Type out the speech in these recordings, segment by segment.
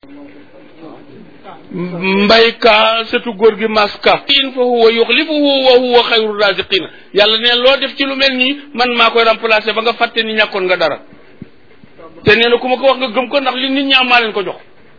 mbay ka sëtu góor gi maska in fa huwa yuxlifuhu wa huwa xayru raziqina yàlla ne loo def ci lu mel nii man maa koy remplacer ba nga fàtte ni ñàkkoon nga dara te nee na ku ma ko wax nga gëm ko ndax li nit ñi am maa leen ko jox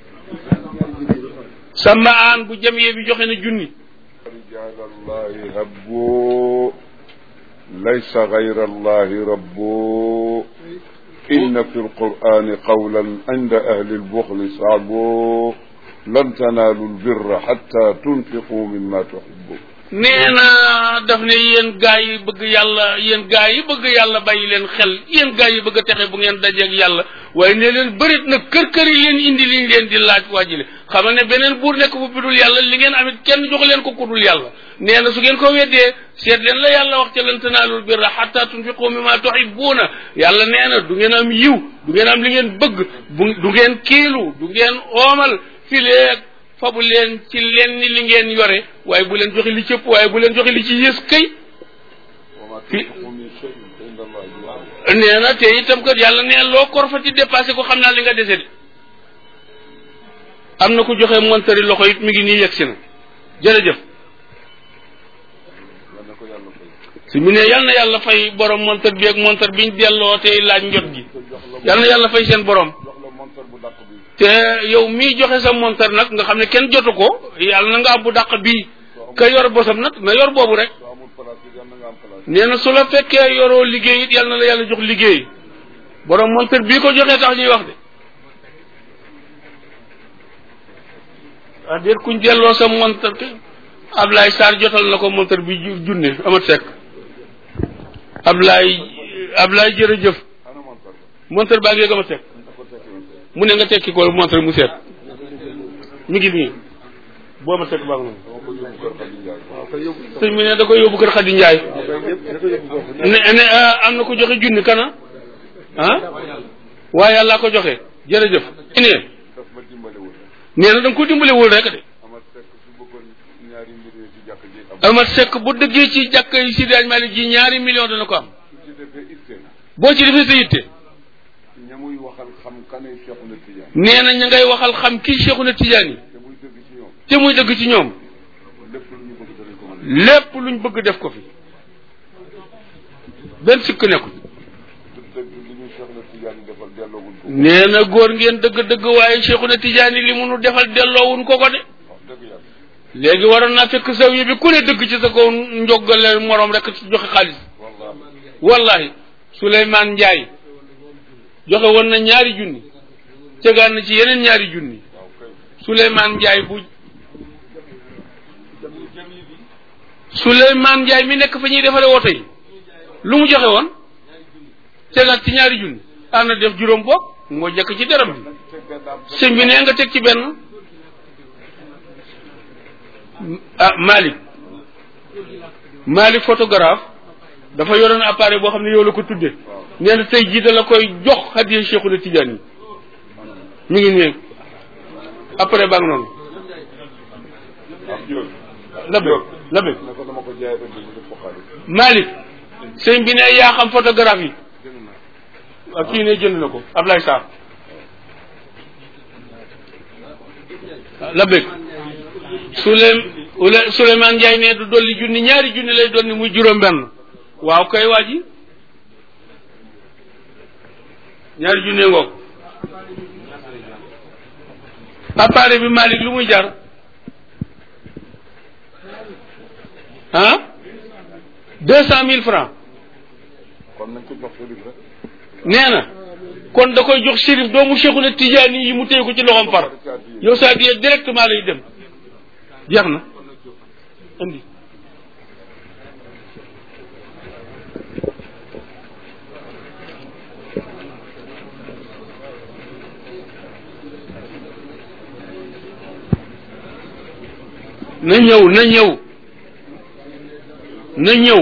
sama aan bu jamiyee bi joxe na junni رجال الله هبوا ليس غير الله ربوا إن في القرآن قولا عند أهل البخل صعبوا لن تنالوا البر حتى تنفقوا مما تحبون nee na daf ne yéen gaa yi bëgg yàlla yéen gaa yi bëgg yàlla bàyyi leen xel yéen gaa yi bëgg a texe bu ngeen dajeeg yàlla waaye ne leen bërit nag kër kër yi leen indi liñ leen di laaj waajile xamal ne beneen buur nekk bu bidul yàlla li ngeen amit kenn jox leen ko kudul yàlla nee na su ngeen ko weddee seet leen la yàlla wax ca lan tanaalul birra xatta tunfiqu mimma tuhibbuuna yàlla nee na du ngeen am yiw du ngeen am li ngeen bëgg bu du ngeen kiilu du ngeen oomal fileeg fabu leen ci leen ni li ngeen yore waaye bu leen joxe li cëpp waaye bu leen joxe li ci yées kay وما في- تنفقوا من شيء فإن الله يعلم nee na te itam kat yàlla nee loo korfati dépassé ko xam naa li nga dese de am na ku joxe montari loxo it mi ngi nii yegsi na jërëjëf yal na ko yàlla fay su mu ne yal na yàlla fay borom montar bi ak montar biñ delloo tey laaj njot gi yal na yàlla fay seen borom jox la montar bu dàq bi te yow mii joxe sa montar nag nga xam ne kenn jotu ko yàlla na nga am bu dàq bii ka yor bosam nag na yor boobu rek soo amul place bi yal na nga am place nee na su la fekkee yoroo liggéey it yal na la yàlla jox liggéey borom montar bii ko joxee tax ñuy wax de ah déet kuñ delloo sa montar ke Ablaye Sarr jotal na ko montar bi ju- junne amat sekk Ablaye Ablaye jërëjëf ana montar ba montar baa ngi amat sekk da ko tekki woon mu ne nga tekki ko montar mu seet mi ngi nii boo amat sekk baa ngi noonu dama ko yóbbu kër Xadi Njaay sëñ bi ne da koy yóbbu kër Xadi Njaay ne ne ah, am na ko joxe junni kana ah waaye yàlla ko joxe jërëjëf ne daf ma dimbalewul nee na da nga ko dimbalewul rek de amat sekk su bëggoon ñaari mbir yi ci jàkk ji am amat sekk bu dëggee ci jàkk yi si daaj Malik ji ñaari million dana ko am su ci defee itte na boo ci defee sa yitte ña muy waxal xam kanay Cheikh na Tijaan nee na ña ngay waxal xam kii Cheikhuna Tidiane yi te muy dëgg ci ñoom te muy dëgg ci ñoom lépp lu ñu bëgg danañ ko mën lépp luñ bëgg def ko fi benn sikk nekkul du dëgg li ñu Cheikh na Tijaan yi defal delloowuñ ko nee na góor ngeen dëgg-dëgg waaye Cheikhuna Tidiane yi li mu nu defal delloowuñ ko ko de wax dëgg yàlla léegi waroon naa fekk saw yi bi ku ne dëgg ci sa kaw njogale moroom rek joxe xaalis wallahi wallahi Souleymane Ndiaye joxe woon na ñaari junni tegaan na ci yeneen ñaari junni waaw kay Souleymane Ndiaye bu Souleymane Ndiaye mi nekk fa ñuy defaree woto yi lu mu joxe woon tegaat ci ñaari junni am na def juróom boog moo jëkk ci deram bi te benn am sëñ bi nee nga teg ci benn ah Malick Malick photographe dafa yoroon appareil boo xam ne yow la ko tudde nee na tey jii da la koy jox hadiya Cheikhuna Tidiane yi mi ngi nii après baa ngi noonu am jóg labe labe ne ko dama ko jaay ënd mu def ko xaalis Malick sëñ bi ne yaa xam photographe yi jënd naa ak kii ne jënd na ko Ablaye Sarr labe Souley Ouley Souleymane Ndiaye ne du dolli junni ñaari junni lay doon ni muy juróom benn waaw kay waa ji ñaari junne ngoog appareil bi Malick lu muy jar ah deux cent mille francs kon nañ ko jox Chérif rek nee na kon da koy jox Chérif doomu Cheikhuna Tidiane yi mu téye ko ci loxoom far yow saa di directement lay dem jeex na andi na ñëw na ñëw na ñëw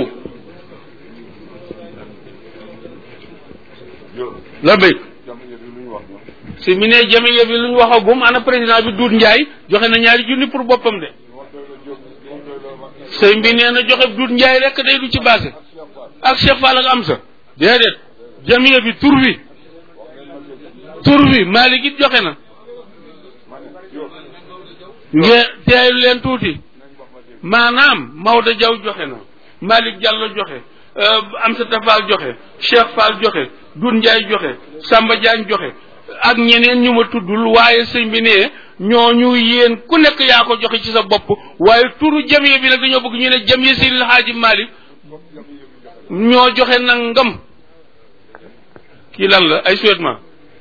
yow la béy jamono bi lu ñu wax ñoom si mi ne jamiya bi lu ñu waxagum ana président bi Doudou Ndiaye joxe na ñaari junni pour boppam de wax doy la jóg wax doy la ma sëñ bi nee na joxe Doudou Ndiaye rek day du ci basé ak Cheikh Fall ak Amsa déedéet jamiya bi tur wi tur wi Malick it joxe na ma ne Diop ngeen teeylu leen tuuti maanaam Maodo Diaw joxe na Malick Diallo joxe euh, Amsata Fall joxe Cheikh Fall joxe Doudou Ndiaye joxe Samba Diagne joxe ak ñeneen ñu ma tuddul waaye sëñ bi ne ñooñu yéen ku nekk yaa ko joxe ci sa bopp waaye turu jamiya bi nag dañoo bëgg ñu ne jamiya Seydil Hadji Malick ñoo joxe nangam kii lan la ay souhaitement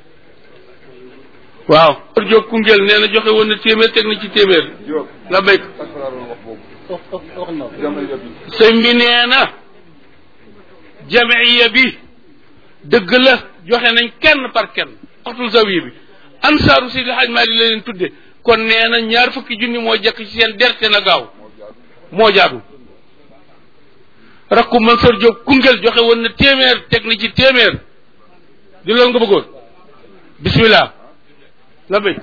waaw Kër Diop Koungheul nee na joxe woon na téeméer teg na ci téeméer Diop la béy ak laa doon wax boobu jamiya bi sëñ bi nee na jamiya bi dëgg la joxe nañ kenn par kenn waxtul zawiya bi ansaaru Seydi Hadj Malick la leen tudde kon nee na ñaar fukki junni moo jekk ci seen derte na gaaw moo jaadu rakku Mansour Diop Koungheul joxe woon na téeméer teg na ci téeméer di loolu nga bëggoon bismillah la béy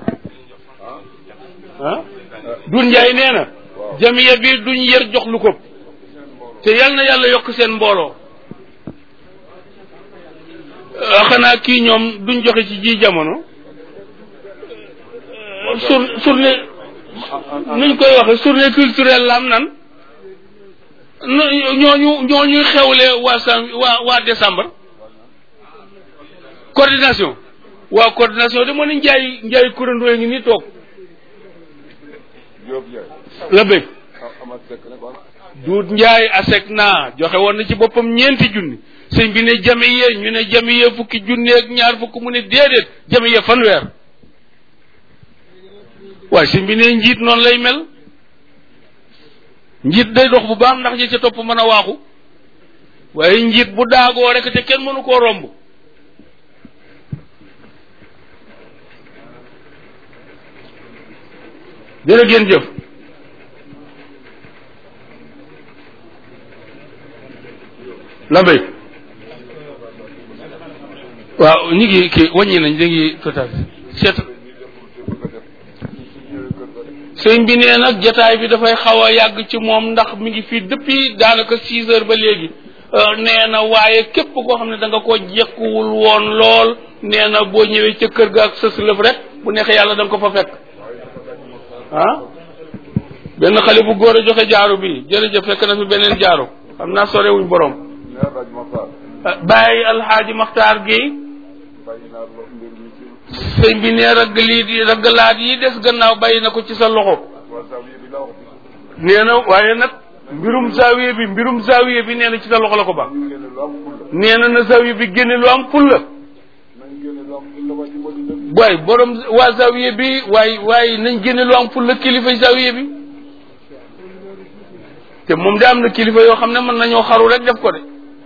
ah Doudou Ndiaye nee na jamiya bi duñ yër jox lu ko te yal na yàlla yokk seen mbooloo Euh, xanaa kii ñoom duñ joxe ci ji jamono Euh, sur journée nuñ koy waxe journée culturelle la am nan nu- ñooñu ñooñuy xewle waa sam waa waa décembre coordination waa coordination de moo ni njaay njaay kurandoo ngi ni toog Diop Ndiaye la bëgg ah Amath Seck nag wala duut njaay asek naa joxe woon na ci boppam ñeenti junni sëñ bi ne jamiye ñu ne jamiye fukki junni ak ñaar fukk mu ne déedéet jamiye fanweer waaye sëñ bi ne njiit noonu lay mel njiit day dox bu baax ndax ñi ca topp mën a waaxu waaye njiit bu daagoo rek te kenn mënu koo romb jërë ngeen jëf la mbay waaw ñu ngi kii wàññi nañ da ngi total seet sëñ bi nee nag jataay bi dafay xaw a yàgg ci moom ndax mi ngi fii depuis daanaka six heures ba léegi Euh, nee na waaye képp koo xam ne da nga ko jekkuwul woon lool nee na boo ñëwee ca kër ga ak sës lëf rek bu neexee yàlla da nga ko fa fekk ah benn xale bu góor a joxe jaaro bi jërëjëf fekk na fi beneen jaaro xam naa sorewuñ borom nee Raj Makhtar bàyyi alxaaji maxtaar gi bàyyi naa lo mbir mi ci sëñ bi ne ragg lii di raggalaat yi des gannaaw bàyyi na ko ci sa loxo waa Zawiya bi la wax nee na waaye nag mbirum zawiye bi mbirum zawiye bi nee na ci sa loxo la ko ba ñu génne lu am fulla nee na na zawiye bi génne lu am fulla nañ génne lu am fulla waa ci bëri dëgg waaye borom waa zawiye bi waaye waaye nañ génne lu am fulla kilifa zawiye bi te moom de am na kilifa yoo xam ne mën nañoo xaru rek def ko de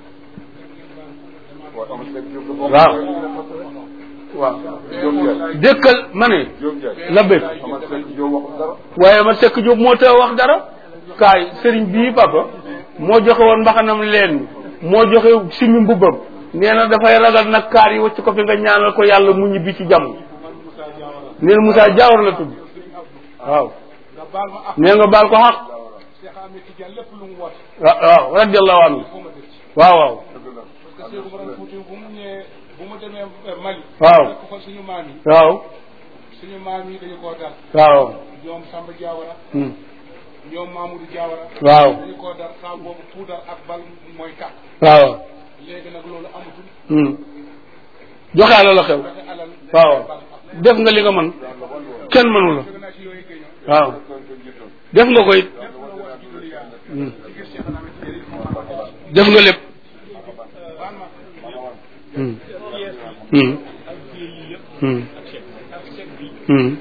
waa Amath Seck Diop dafa waaw waaw Diop Ndiaye dëkkal ma ne Diop Ndiaye la bëgg Amath Seck Diop waxul dara waaye ma sekk Jóob moo te wax dara kaay sëriñ bii papa moo joxe woon mbaxanam leen moo joxe simi mbubbam nee na dafay ragal nag kaar yi wacc ko fi nga ñaanal ko yàlla mu ñibbi ci jàmm nee na Moussa Diawar la tudd waaw nga baal ma ak nee nga baal ko xaq Cheikh Ahmed Tidiane lépp lu mu woote wa- waaw radiallahu anhu foo ma dëcc waaw waaw dëgg la parce que Cheikh Oumar Fouti bu mu ñëwee bu mu demee eh, Mali Waaw. fekk fa suñu maam yi waaw suñu maam yi dañu koo dar waaw ñoom Samba Diawara hmm. ñoom Mamoudou Diawara waaw dañu koo dar saa boobu puudar ak bal mooy tàkk waaw léegi nag loolu amatul hmm. joxaale la xew joxe alal waaw def nga li nga mën kenn mënu la jóge naa ci yooyu géñoo waaw kon ko jiitoon def nga ko it lépp la woote ci loolu yàlla hmm. ci gis Cheikh Ahmed Tidiane yi moom la def nga lépp baal ma Hmm. Hmm. Hmm. Hmm.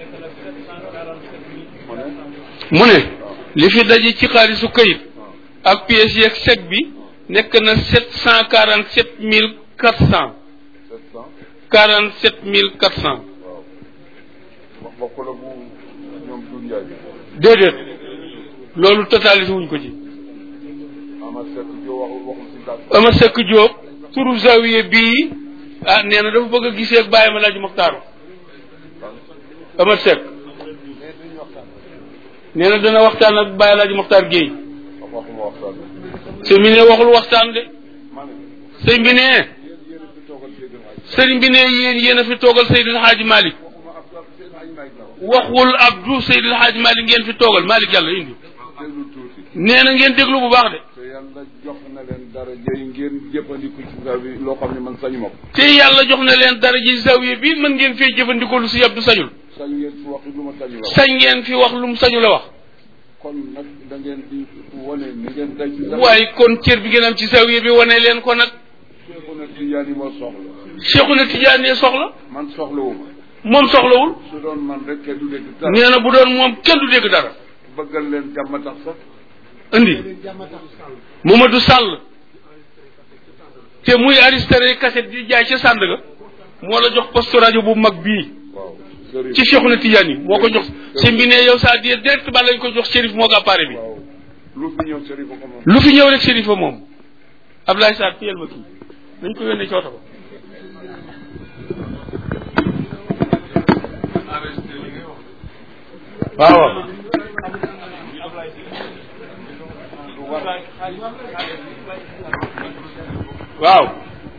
mu ne li fi daje ci xaalisu kayit ak pièces yeeg chèque bi nekk na sept cent quarante sept mille quatre cent sept cent quarante sept mille quatre cent waaw wax bokk la bu ñoom Doudou Ndiaye bi déedéet loolu totalisé wuñ ko ci Amath Seck Diop waxul waxul si daal ama sekk Diop turu zawiye bii ah nee na dafa bëgg a gisee ak bàyyi ma laaj Moxtaar ama sekk nee na dana waxtaan ak bàyyi laaj Moxtaar Guèye wax waxuma waxtaan sëñ bi ne waxul waxtaan de ma ne sëñ bi ne yéen yéen a fi toogal Seydou Hadj sëriñ bi ne yéen yéen a fi toogal Seydil Hadji Malick waxuma ab Seydou Hadj Malick la wax waxul Abdou Seydil Hadj Malick ngeen fi toogal Malick yàlla indi déglu tuuti nee na ngeen déglu bu baax de te yàlla jox na leen dara jëy ngeen jëfandiku ci saa bi loo xam ne man sañu ma ko te yàlla jox na leen dara ji zawiya bi mën ngeen fee jëfandikoo lu si Abdou sañul sañ ngeen fi wax lu ma sañu la wax sañ ngeen fi wax lu mu sañu la wax kon nag da ngeen di wane ni ngeen day ci sa waaye kon cër bi ngeen am ci zawiya bi wane leen ko nag Seexuna Tijaan yi moo soxla Cheikhuna Tidiane soxla man soxlawuma moom soxlawul su doon man rek kenn du dégg dara nee na bu doon moom kenn du dégg dara bëggal leen jàmm tax sax indi Mamadou Sall te muy aristéré cassette di jaay ca Sandaga moo la jox poste rajo bu mag bii waaw sëriñ ci Cheikhuna Tidiane yi moo ko jox si mbi ne yow saa di direct ba lañ ko jox Chérif moo ko appareil bi waaw lu fi ñëw sëriñ ko moom lu fi ñëw rek Chérif a moom Ablaye Sarr téyel ma kii dañ ko yónnee ci oto ba waaw waaw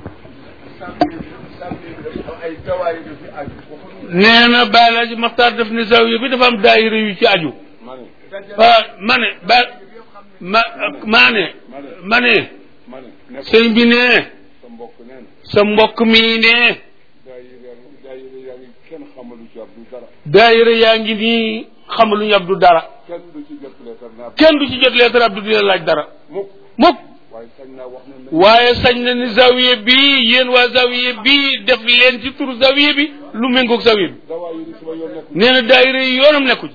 ay tawaay yu fi aju nee na Baalaji Maxtaar def ne zawiya bi dafa am daayira yu ci aju ma ne ah ma ne ba ma maa ne ma ne ma ne ne ko sëñ bi ne sa mbokk nee na sa mbokk mii ne daayira daayira yaa ngi kenn xamalu ci Abdou dara daayira yaa ngi nii xamaluñu Abdu dara kenn du ci jot leetar naa kenn du ci jot leetar Abdu di la laaj dara mukk mukk waaye sañ naa wax ne ne waaye sañ na ni zawiya bi yéen waa zawiya bi def leen ci turu zawiya bi lu méngoog zawiya bi dawaa yi ni suma yoon nekk nee na daayira yi yoonam nekku ci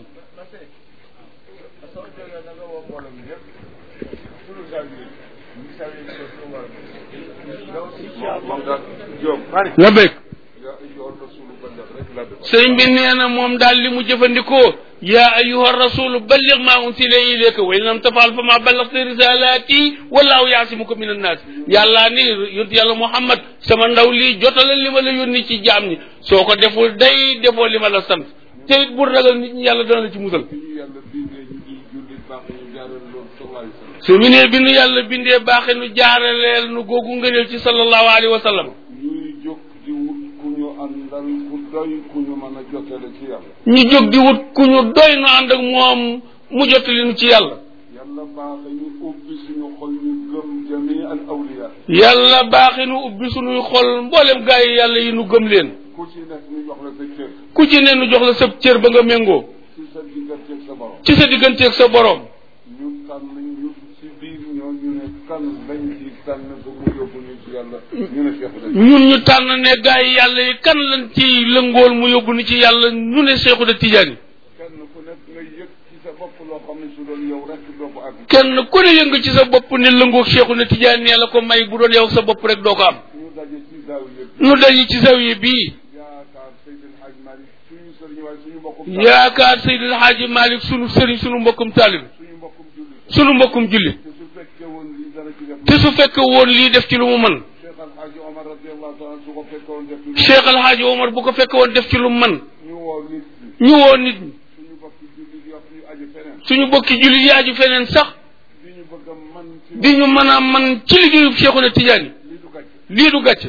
moom daal Diop la bëgg yaa ayyuha rasulu balligh rek la def sëñ bi nee na moom daal li mu jëfandikoo yaa ayuha rasulu balligh ma unsila ilayka wa in lam tafal fa ma ballaghta risalati wallahu yaasimuka min annaas yàllaa ni yonent yàlla muhammad sama ndaw lii jotalal li ma la yónni ci jaam ñi soo ko deful day defoo li ma la sant te it bu ragal nit ñi yàlla dana la ci musal bi ñu yàlla bindee ñu di jullit baax ñu jaaral loolu sallallahu alayhi wa sallam su mu ne bi nu yàlla bindee baaxe nu jaaraleel nu googu ngëneel ci sallallahu alayhi wa sallam ñuy jóg di wut ku ñu àndal ku doy ku ñu mën a jotale ci yàlla ñu jóg di wut ku ñu doy nu ànd ak moom mu jottali nu ci yàlla yàlla baaxe ñu ubbi suñu xol ñu gëm jami al awliya yàlla baaxe nu ubbi sunuy xol mboolem gaa yi yàlla yi nu gëm leen ku ci nekk ñu jox la sa cër ku ci ne nu jox la sab cër ba nga méngoo ci sa digganteeg sa borom ci sa digganteeg sa borom ñu tànn ñu ci biir ñoo ñu ne kan lañ ci tànn ba mu yóbbu ñu ci yàlla ñu ne Cheikh dañ ñun ñu tànn ne gaa yi yàlla yi kan lañ ci lëngool mu yóbbu ni ci yàlla ñu ne Seexu da Tijaani kenn ku nekk nga yëg ci sa bopp loo xam ne su doon yow rek doo ko àgg kenn ku ne yëng ci sa bopp ne lëngoog Seexu na Tijaani la ko may bu doon yow sa bopp rek doo ko am ñu daje ci zaawiya bi nu dañu ci zawiya bii yaakaar Seydil Hadj Malick suñu sëriñ waaye suñu mbokkum yaakaar Seydil Haaji Malick sunu sëriñ sunu mbokkum taalib suñu mbokkum jullit sunu mbokkum julli te su fekkee woon lii dana ci def te su fekk woon lii def ci lu mu mën Cheikh Al Hadj Omar radiyallahu taala su ko fekkee woon def ci Cheikh Al Haaji Omar bu ko fekk woon def ci lu mu mën ñu woo nit ñi ñu woo nit ñi suñu bokki jullit yi ak ñu aju feneen suñu bokki julli yi aju feneen sax di ñu bëgg a man ci di ñu mën a man ci liggéeyu Seexuna Tijaani lii du gàcce lii du gàcce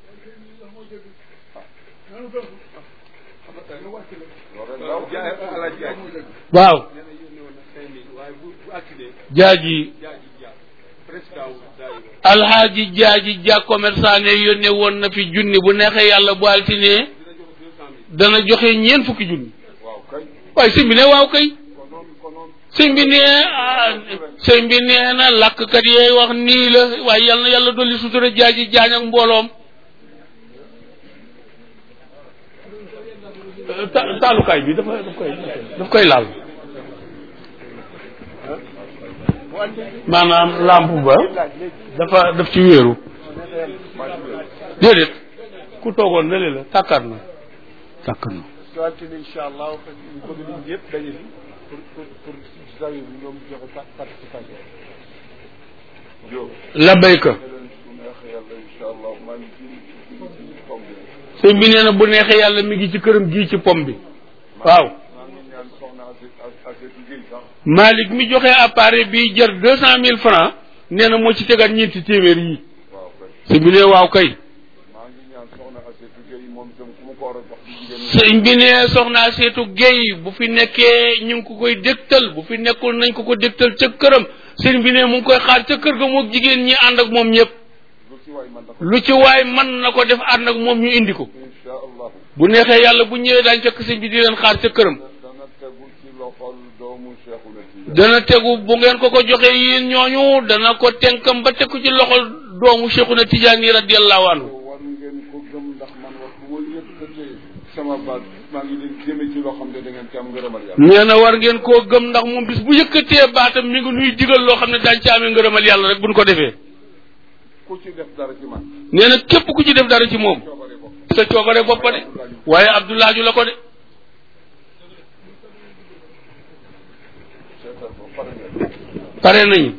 loolu rek la waaw jaaji alxaaji jaaji ja commerçant ne yónnee woon na fi junni bu neexee yàlla bu altine dana joxe ñeent fukki junni waaw kay waaye sëñ bi ne waaw kay konoon konoon sëñ bi nee ah sëñ bi nee na làkkat yee wax nii la waaye yal na yàlla dolli sutura jaaji jaañ ak mbooloom ta- taalukaay bi dafa daf koy daf koy laal maanaam lampe ba dafa daf ci wéeru déedéet ku toogoon lële la tàkkaat na tàkkaat na su altine incha allah ñu bëgg nit ñëpp daje fi pour pour pour zawiya bi ñoom joxe pa- participation Diop la béyka ne leen su neexee yàlla incha allah maa ngi ci ci ci pom bi sëñ bi nee na bu neexee yàlla mi ngi ci këram gii ci pom bi waaw maa ngi ñaan soxna Aset Aset Guèye sax Malick mi joxe appareil bi jar deux cent mille francs nee na moo ci tegaat ñeenti téeméer yi waaw kay sëñ bi ne waaw kay maa ngi ñaan soxna Aset Guèye moom itam ku ma ko war a jox ci jigéen ñi sëñ bi ne soxnaa seetu géy bu fi nekkee ñu ngi ko koy dégtal bu fi nekkul nañ ko ko dégtal ca këram sëñ bi ne mu ngi koy xaar ca kër ga moog jigéen ñi ànd ak moom ñëpp lu ci waay man na ko lu ci waay mën na ko def ànd ak moom ñu indi ko insha allahu bu neexee yàlla bu ñëwee daañ fekk sëñ bi di leen xaar ca këram dana tegu ci loxol doomu Cheikhuna Tidiane dana tegu bu ngeen ko ko joxee yéen ñooñu dana ko tenkam ba teg ko ci loxol doomu Cheikhuna Tidiane radiyallahu anhu war ngeen ko gëm ndax man wax bu ma yëkkatee sama baat maa ngi leen jëme ci loo xam ne da ngeen ci am ngërëmal yàlla nee na war ngeen koo gëm ndax moom bis bu yëkkatee baatam mi ngi nuy digal loo xam ne daañ ci amee ngërëmal yàlla rek buñ ko defee ku ci def dara ci man nee na képp ku ci def dara ci moom coobare bopp sa coobare boppa de waaye Abdoulaaju la ko de seetal ko pare ngeen pare nañu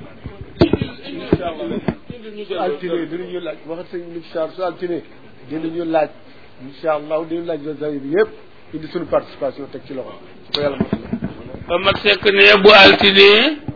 su altine dinañu laaj waxat sëñ Moussa su altine dinañu laaj incha allah dinañu laaj zawiya bi yëpp indi suñu participation teg ci loxo su ko yàlla mos ba mag sekk ne bu altine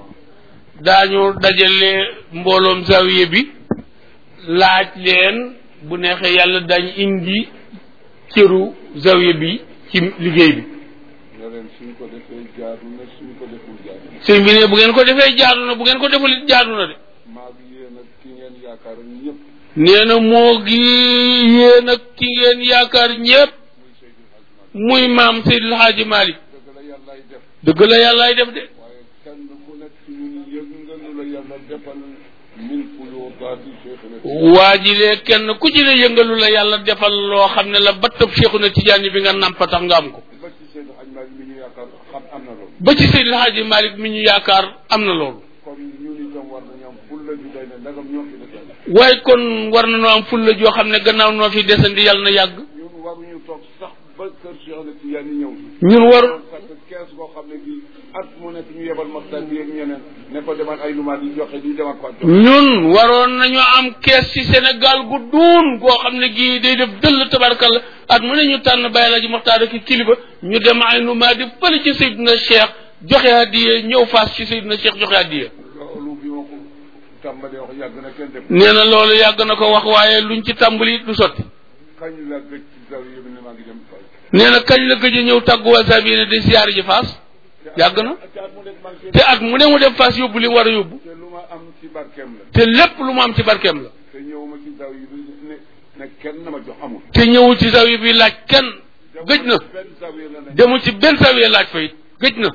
daañu dajale mbooloom zawiye bi laaj leen bu neexee yàlla dañ indi cëru zawiye bi ci liggéey bi ne leen suñ ko defee jaadu na suñ ko deful jaadu na sëñ bi ne bu ngeen ko defee jaadu na bu ngeen ko deful it jaadu na de maa ngi yéen ak ki ngeen yaakaar ñëpp nee na moo gi yéen ak ki ngeen yaakaar ñépp muy Seydil Hadji Malick muy maam Seydil Hadji Malick dëgg la yàllaay def dëgg la yàllaay def de waaye kenn ku nekk ci ñun yëg nga nu la yàlla defal min fuyudaati Cheikhuna Tidiane waa ji lee kenn ku ci ne yëngalu la yàlla defal loo xam ne la battab Cheikhuna Tidiane bi nga nampa tax nga am ko ba ci Seydil Hadji Malick mi ñu yaakaar xam am na loolu ba ci Seydil Hadji Malick mi ñu yaakaar am na loolu kon ñun itam war nañu am fulla ju day ne ndagam ñoo fi defal waaye kon war na noo am fulla joo xam ne gannaaw noo fi desandi yàlla na yàgg ñun waruñu toog sax ba kër Cheikhuna Tidiane yi ñëw ñun war parce que kees boo xam ne bii at mu nekk ñu yebal maxtaan bi ak ñeneen ne ko demal ay lumaat yi joxe di demal ko joxe ñun waroon nañu am kees ci Sénégal gu duun goo xam ne gii day def dëll tabarkalla at mu ne ñu tànn bàyyi la ji maxtaar ak kilifa ñu dem ay nu maa di fële ci Seydina Cheikh joxe hadiye ñëw faas ci Seydina Cheikh joxe hadiye loolu bi ma ko tàmbalee wax yàgg na kenn def nee na loolu yàgg na ko wax waaye luñ ci tàmbali du sotti kañ la gëj ci zawiya bi ne maa ngi dem fay nee na kañ la gëj a ñëw tàggu wasaab yi ne di siyaari ji faas yàgg na te at mu nekk maa ngi te at mu ne mu dem faas yóbbu li mu war a yóbbu te lu ma am ci barkeem la te lépp lu mu am ci barkeem la te ñëw ma ci zawiya bi ne ne kenn na ma jox amul te ñëwul ci zawiya bi laaj kenn gëj na benn zawiya la ne demul ci benn zawiya laaj fa it gëj na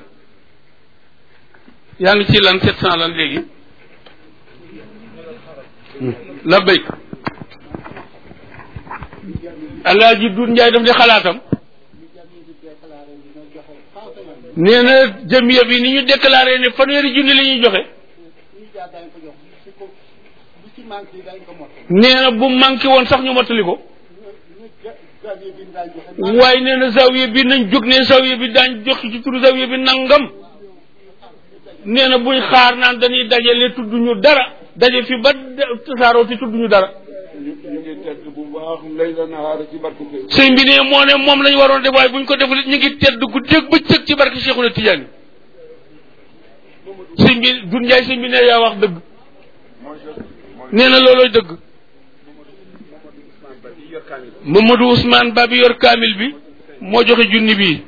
yaa ngi ci lan sept cent lan léegi la béy alaaji Doudou Ndiaye daf di xalaatam nee na jamiya bi ni ñu déclaré ne fanweeri junni la ñuy joxe nee na bu manqué woon sax ñu mottali ko waaye nee na zawiya bi nañ jóg ne zawiya bi daañ jox ci turu zawiya bi nangam nee na buñ xaar naan dañuy dajale tudd ñu dara daje fi ba tasaaroo te tudd ñu dara ñu ñu ngi tedd bu baax lay la nahaara ci barke Seydou sëñ bi ne moo ne moom lañ waroon def waaye buñ ko deful it ñu ngi tedd guddeeg bëccëg ci barke Cheikhuna Tidiane sëñ bi Doudou Ndiaye sëñ bi ne yaa wax dëgg mooy sa mooy nee na loolooy dëgg ba di yor kaamil Mamadou Ousmane Ba bi yor kaamil bi moo joxe junni bii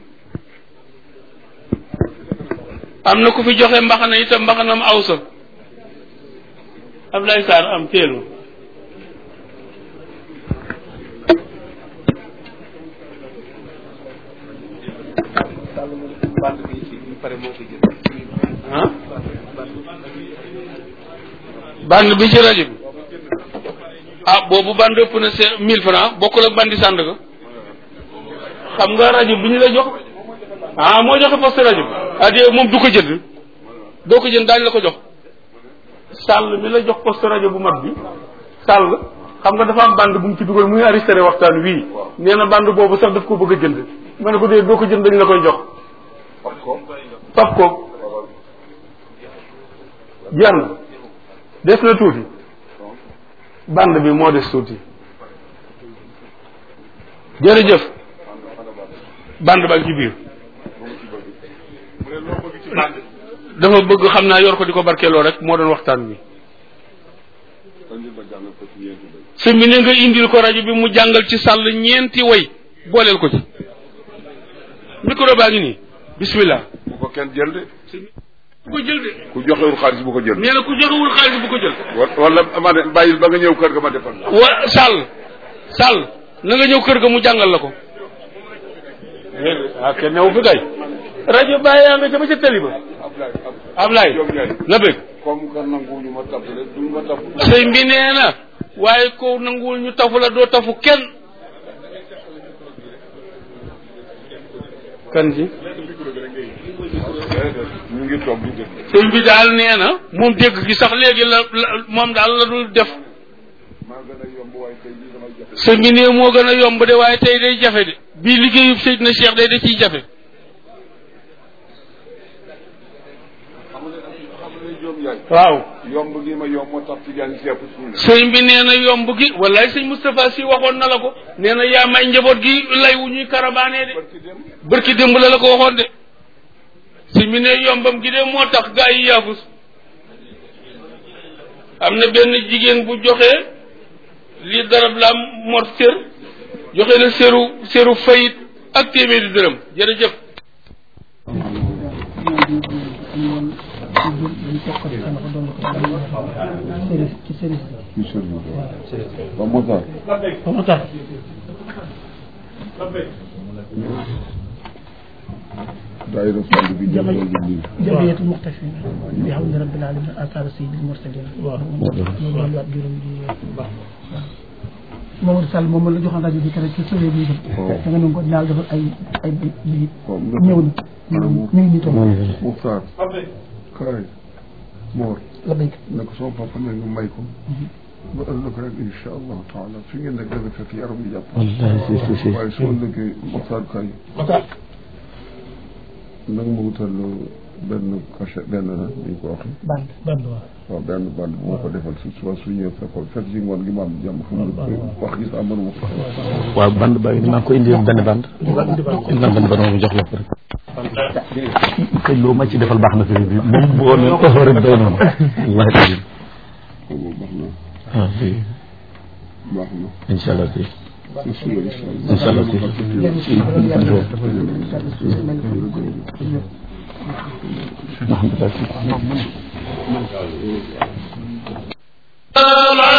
am na ku fi joxe mbaxana itam mbaxanam awsa Ablaye Sarr am teel ma ah band bi ci rajo bi ah boobu band ëpp na se mille francs bokkul ak bandi sànd ga xam nga rajo bi ñu la jox ah moo joxe poste rajo bi ah di moom du ko jënd doo ko jënd daañu la ko jox sàll mi la jox poste rajo bu mag bi sàll xam nga dafa am band bu mu ci dugal muy enregistré waxtaan wii nee na band boobu sax daf ko bëgg a jënd ma ne ko dee doo ko jënd dañ la koy jox fab ko fab ko jeex na des na tuuti band bi moo des tuuti jërëjëf band baa ngi ci biir mu ne loo bëgg ci band dafa bëgg xam naa yor ko di ko barkeeloo rek moo doon waxtaan bi andi ba jàngal ko ci ñeenti bay sëñ bi ne nga indil ko rajo bi mu jàngal ci sàll ñeenti way booleel ko ci micro baa ngi nii bismillah bu ko kenn jël de bu ko jël de ku joxewul xaalis bu ko jël nee na ku joxewul xaalis bu ko jël wa- wala ma ne bàyyil ba nga ñëw kër ga ma defal la wa Sall Sall na nga ñëw kër ga mu jàngal la ko ah kenn newu fi kay rajo bàyyi yaa nga ca ba ca tali ba Ablaye Ablaye Diop Ndiaye na bëgg comme que nanguwuñu ma tapp rek duñ ma tapp sëñ bi nee na waaye ko nanguwul ñu tafu la doo tafu kenn kan ji ñu ngi toog di dégg sëñ bi daal nee na moom dégg gi sax léegi la la moom daal la dul def maa gën a yomb waaye tey jii damay jafe sëñ bi nee moo gën a yomb de waaye tey day jafe de bii liggéeyub Seydina Cheikh day da ciy jafe xam nga xam nga Diop Ndiaye waaw yomb gi ma yomb moo tax ci jaan sepp suñu sëñ bi nee na yomb gi wallaay sëñ Moustapha si waxoon na la ko nee na yaa may njaboot gi lay wu ñuy karabaanee de barki dem bërki démb la la ko waxoon de sëñ bi ne yombam gi de moo tax gaa yi yaafus am na benn jigéen bu joxe li darab la mor sér joxe na séru séru fayit ak téeméeri dërëm jërëjëf ci service ci sëriñ ba moo tax ba mu tax daayira fàll bi jëm loolu nii jamiyatul muxtafin bi hamdi rabbil alamin asar sayyidil mursalin waaw ñu doon waat juróom ji Mamadou Sall moom la joxoon rajo bi keroog ci sëriñ bi da nga ne ko dinaa defal ay ay bi ñëw na ñu ngi nii toog Muxtaar kaay Moor la béyk ne ko sama papa ne nga may ko ba ëllëg rek incha allahu taala fi ngeen nekk dana fekk yaram bi jàpp waaye su ëllëgee Muxtaar kaay nag ma wutal benn cachet benn na ni ñu ko waxee band band waaw waaw benn band bu ma ko defal su suba su ñëwee fekkoon fekk si ngoon gi ma am jàmm xam nga wax gi sax mënuma ko waaw band ba maa ngi ko indi benn band indi naa benn band moom jox la ko rek te loo ma ci defal baax na sëriñ bi moom bëggoon na ko rek doy noonu wallahi taala boobu baax na ah oui baax na incha allah si su suba incha incha allah si alhamdulilah si salaam